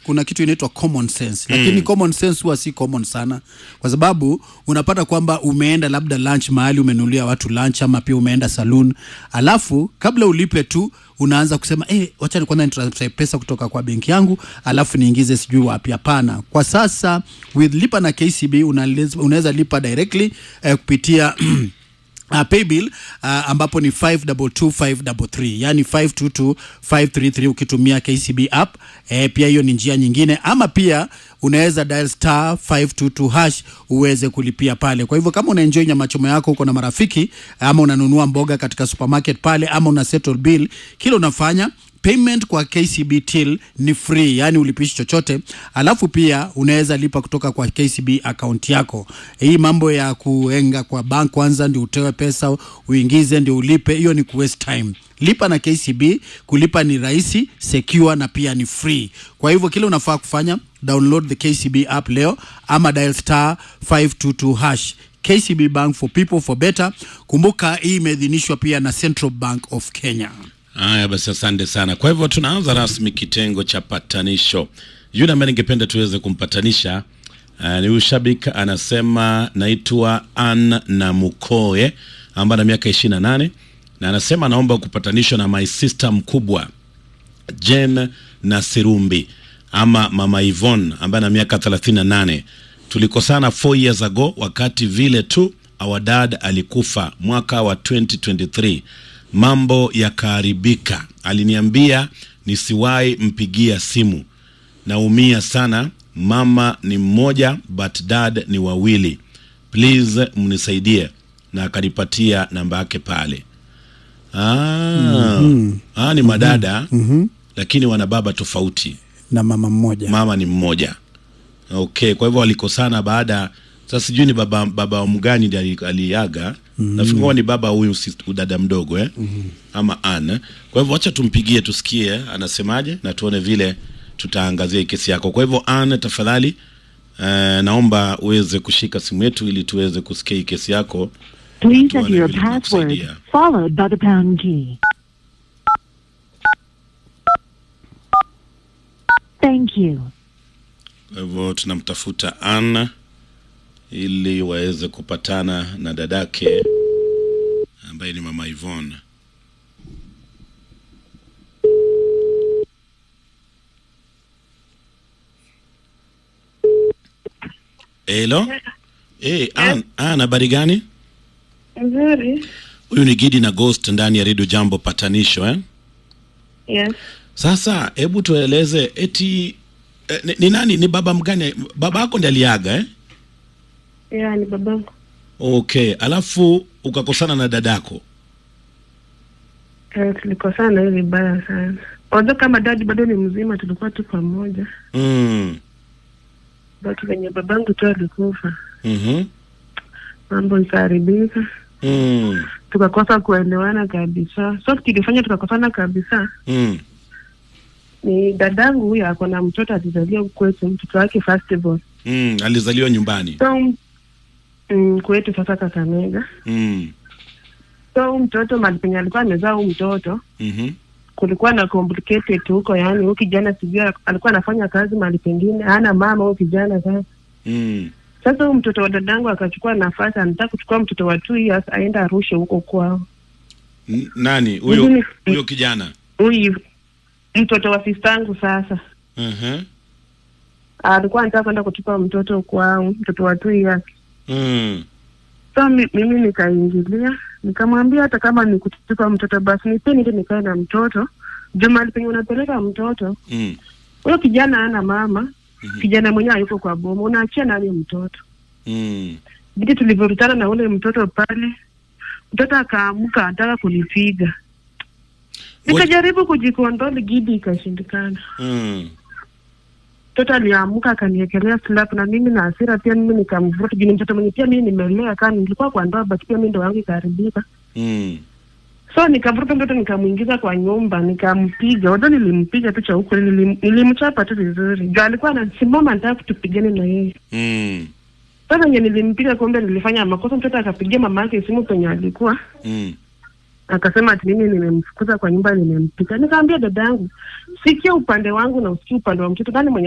kuna kitu inaitwa common sense lakini common sense huwa si common sana kwa sababu unapata kwamba umeenda labda lunch mahali umenulia watu lunch ama pia umeenda saloon alafu kabla ulipe tu unaanza kusema eh, wacha ni kwanza nitransfer pesa kutoka kwa benki yangu alafu niingize sijui wapi. Hapana, kwa sasa with lipa na KCB unalez- unaweza lipa directly eh, kupitia Uh, paybill uh, ambapo ni 522533 yani 522533 ukitumia KCB app eh, pia hiyo ni njia nyingine, ama pia unaweza dial star 522 hash uweze kulipia pale. Kwa hivyo kama unaenjoy nyama choma yako uko na marafiki ama unanunua mboga katika supermarket pale ama una settle bill, kile unafanya payment kwa KCB till ni free, yani ulipishi chochote, alafu pia unaweza lipa kutoka kwa KCB account yako. Hii mambo ya kuenga kwa bank kwanza ndio utoe pesa uingize ndio ulipe, hiyo ni kuwaste time. Lipa na KCB, kulipa ni rahisi, secure na pia ni free. Kwa hivyo kile unafaa kufanya download the KCB app leo ama dial star 522 hash. KCB Bank for people for better. Kumbuka hii imeidhinishwa pia na Central Bank of Kenya. Haya basi, asante sana. Kwa hivyo tunaanza rasmi kitengo cha patanisho. Yule ambaye ningependa tuweze kumpatanisha uh, ni huyu shabiki anasema, naitwa Ann Namukoe ambaye ana miaka ishirini na nane na anasema anaomba kupatanishwa na my sister mkubwa Jen Nasirumbi ama mama Yvonne ambaye ana miaka 38. Tulikosana 4 years ago wakati vile tu our dad alikufa mwaka wa 2023. Mambo yakaharibika. Aliniambia nisiwahi mpigia simu. Naumia sana. Mama ni mmoja but dad ni wawili. Please mnisaidie. Na akanipatia namba yake pale. Ah, ah ni madada lakini wana baba tofauti. na mama mmoja Mama ni mmoja. Okay, kwa hivyo walikosana baada sasa sijui ni baba baba wa mgani ndiye ali- aliaga. Nafikiri kuwa ni baba huyu sis- dada mdogo eh? Ama Anne. Kwa hivyo wacha tumpigie tusikie anasemaje na tuone vile tutaangazia hii kesi yako. Kwa hivyo Anne, tafadhali eh, naomba uweze kushika simu yetu ili tuweze kusikia hii kesi yako. Please Tuone enter your vile password tunakusaidia. followed by the pound key. Thank you. Kwa hivyo tunamtafuta Anna ili waweze kupatana na dadake ambaye ni mama Yvonne. Hello? Eh, Ann, Ann, habari gani? Nzuri. Huyu ni Gidi na Ghost ndani ya Radio Jambo patanisho eh? Yes. Sasa hebu tueleze eti eh, ni, ni nani ni baba mgani? Baba yako ndiye aliaga eh? Yeah, ni babangu. Okay, alafu ukakosana na dadako. Eh, tulikosana hivi vibaya sana. Although kama dadi bado ni mzima, tulikuwa tu pamoja, Mm. but venye babangu tu alikufa, Mhm. mambo ikaharibika, Mm. tukakosa kuelewana kabisa. So kilifanya tukakosana kabisa Mm. ni dadangu huyo ako na mtoto alizalia kwetu, mtoto wake firstborn. Mm. Alizaliwa nyumbani. So mm, kwetu sasa Kakamega. Mm. So huyu mtoto mali penye alikuwa amezaa huyu mtoto Mhm. kulikuwa na complicated huko, yani huyu kijana sijui alikuwa anafanya kazi mahali pengine, hana mama huyu kijana sasa. Mm. Sasa huyu mtoto wa dadangu akachukua nafasi, anataka kuchukua mtoto wa two years aende arushe huko kwao. N- Nani huyo Mimi- huyo kijana? Huyu mtoto wa sistangu sasa Mhm. alikuwa anataka kwenda kuchukua mtoto kwao, mtoto wa two years. Mm. So mi, mimi nikaingilia nikamwambia hata kama ni kuchukua mtoto basi nipe niende nikae na mtoto juu mahali penye unapeleka mtoto Mm. huyo kijana hana mama Mhm. kijana mwenyewe hayuko kwa boma, unaachia nani mtoto? Mm. Bidi tulivyorutana na ule mtoto pale, mtoto akaamka anataka kunipiga, nikajaribu kujikondoli Gidi, ikashindikana. Mm. Mtoto aliamka akaniekelea slap, na mimi na hasira pia mimi nikamvuta juu ni mtoto mwenye pia mimi nimelea, kama nilikuwa kwa ndoa, but pia mimi ndo yangu ikaharibika. Mm. So nikavuta mtoto nikamwingiza kwa nyumba nikampiga. Wado nilimpiga tu cha huko, nilim, nilimchapa tu vizuri juu alikuwa anasimama anataka kutupigana na yeye. Mm. Sasa venye nilimpiga, kumbe nilifanya makosa. Mtoto akapigia mama yake simu penye alikuwa, Mm. akasema ati mimi nimemfukuza kwa nyumba, nimempiga. Nikaambia dada yangu, sikia upande wangu na usikie upande wa mtoto, nani mwenye